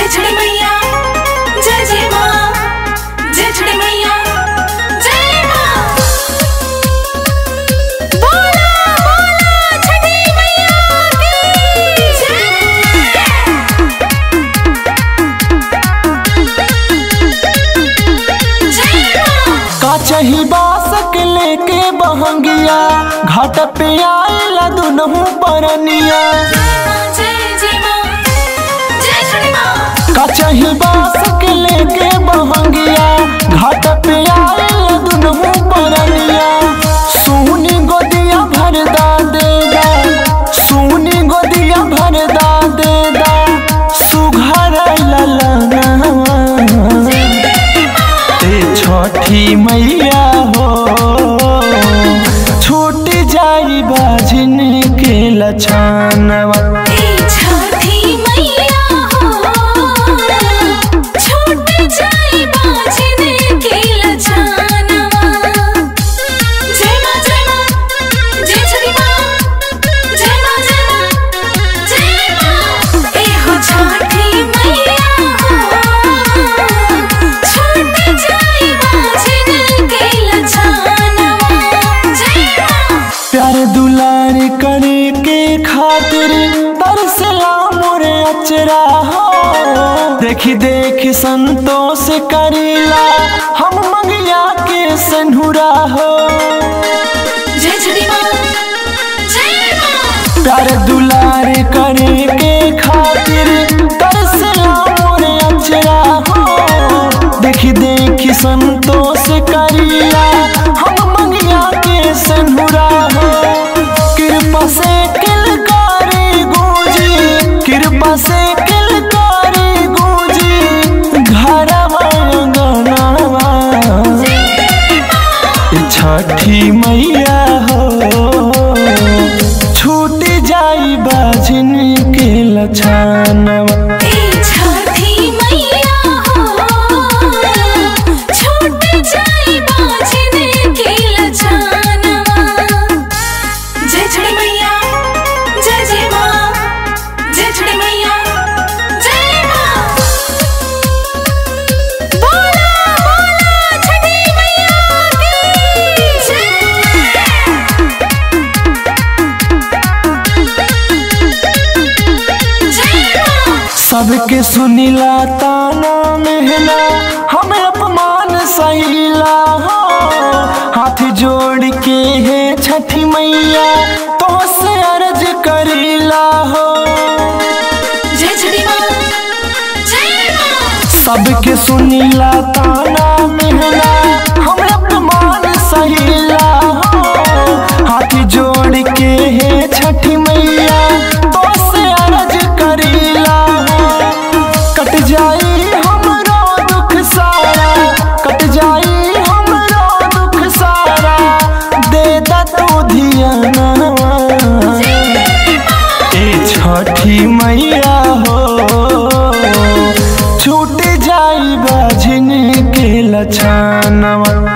छड़ी मैया जय जय माँ जय छड़ी मैया जय माँ बोला बोला छड़ी मैया की जय माँ का चही बासक लेके बहंगिया घाट पे आएला दुनहु परनिया जय जय माँ जय छड़ी माँ का चही बासक लेके बहंगिया घाट पे आएला दुनहु परनिया सोनी गोदिया भरदा देदा सोनी गोदिया भरदा देदा सुघर ललना ते छठी मैया हो छूट जाई बाजिन के लछानवा ए छठी मैया हो छूट जाई बाजिन के लछानवा जय माँ जय माँ जय छठी माँ जय माँ जय माँ जय माँ ए हो छठी मैया हो छूट जाई बाजिन के लछानवा जय माँ प्यार दुलार करे के खातिर तरसला मोरे अचरा हो देखी देखी संतोष करीला हम मंगिया के सन्हुरा हो जय छठी माँ जय माँ प्यार दुलार करे के खातिर तरसला मोरे अचरा हो देखी देखी संतोष करिया हम मंगिया के सन्हुरा हो कृपा से किलकारी गूंजी कृपा से किलकारी गूंजी घर गनावा छठी मैया हो छूट जाई बाजिन के लछानवा ए छठी मैया हो छूट जाई बाजिन के लछानवा जय छठी मैया जय जय माँ जय छठी मैया जय माँ बोला बोला छठी मैया की जय माँ सबके सुनीला ताना मेहना हमें अपमान सहीला हो हाथ जोड़ के है छठी मैया तो से अर्ज करीला हो जय छठी माँ जय माँ सबके सुनीला ताना मेहना हम अपमान सहीला हो हाथ जोड़ के है छठी मैया तो से अर्ज करीला हो कट जाई हमरो दुख सारा कट जाई हमरो दुख सारा दे दा तू धियानवा ए छठी मैया हो छूट जाई बाजिन के लछानवा